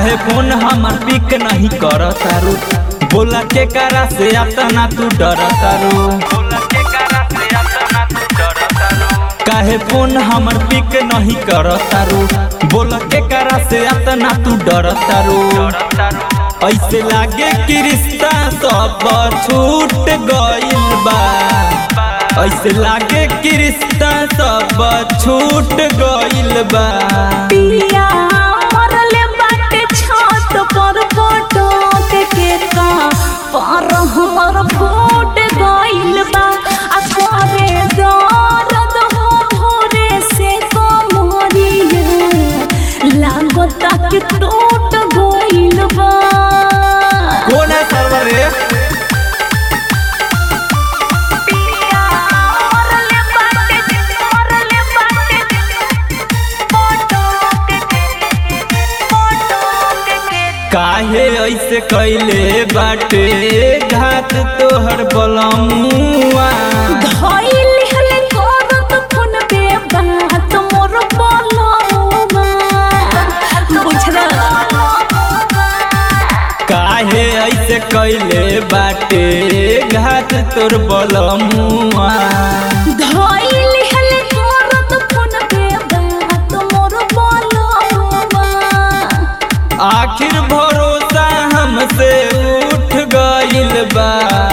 काहे फोन हमर पिक नहीं कर तारू बोला के करा से अतना तू डर तारू काहे फोन हमर पिक नहीं कर तारू बोला के करा से अतना तू डर तारू ऐसे लागे कि रिश्ता सब छूट गइल बा ऐसे लागे कि रिश्ता सब छूट गइल बा पिया मरले बाटे छत पर फोटो के केका पर हमर फूट गइल बा आ करे दर्द हो भोरे से कमरिया लागता कि टूट गइल बा कौन है सर्वर रे पिया मरले बाटे मरले बाटे फोटो के फोटो के काहे ऐसे कैले बाटे घात तोहर बलमुआ धइल हले करत फोन पे बात मोर बोलौमा बुझला काहे ऐसे कैले बाटे घात तोर बलमुआ धइल हले करत फोन पे बात मोर बोलौमा आखिर भरोसा हमसे उठ गइल बा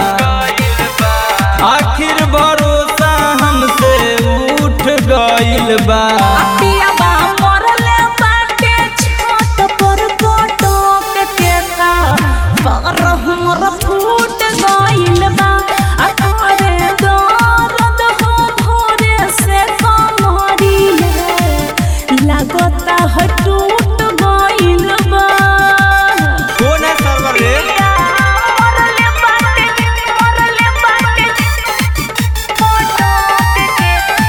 आखिर भरोसा हमसे उठ गइल बा पिया बा मरले बाटे छत पर फोटो के केका पर हमर फूट गइल बा आ करे दर्द हो भोरे से कमरिया लागता है टूट गइल बा कौन है सर्वर रे मरले बाटे मरले बाटे फोटो के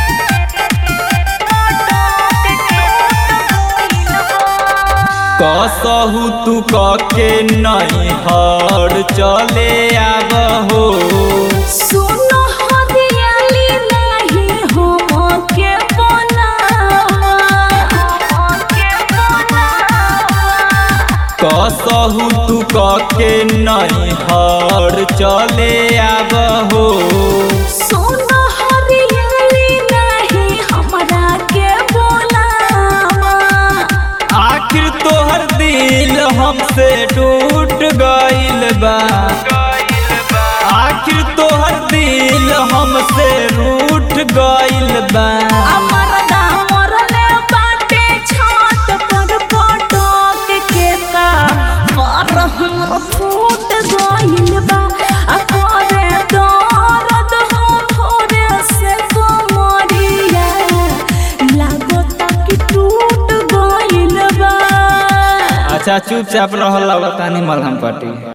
कसहु तू कके नहीं हर चले आब हो सुनो हरियाली नहीं हम के बनावा के बनावा कसहु तू कके नहीं हर चले आब हो सुनो हरियाली नहीं हमरा के बोलावा आखिर तोहर दिल हमसे टूट गइल बा आखिर तोहर दिल हमसे रूठ गइल बा अमर दामर ले बाटे छत पर फोटो के केका पर हमर फूट गइल बा आ करे दर्द हो भोरे से कमरिया लागता कि टूट गइल बा अच्छा चुपचाप रहल बतानी मलहम पट्टी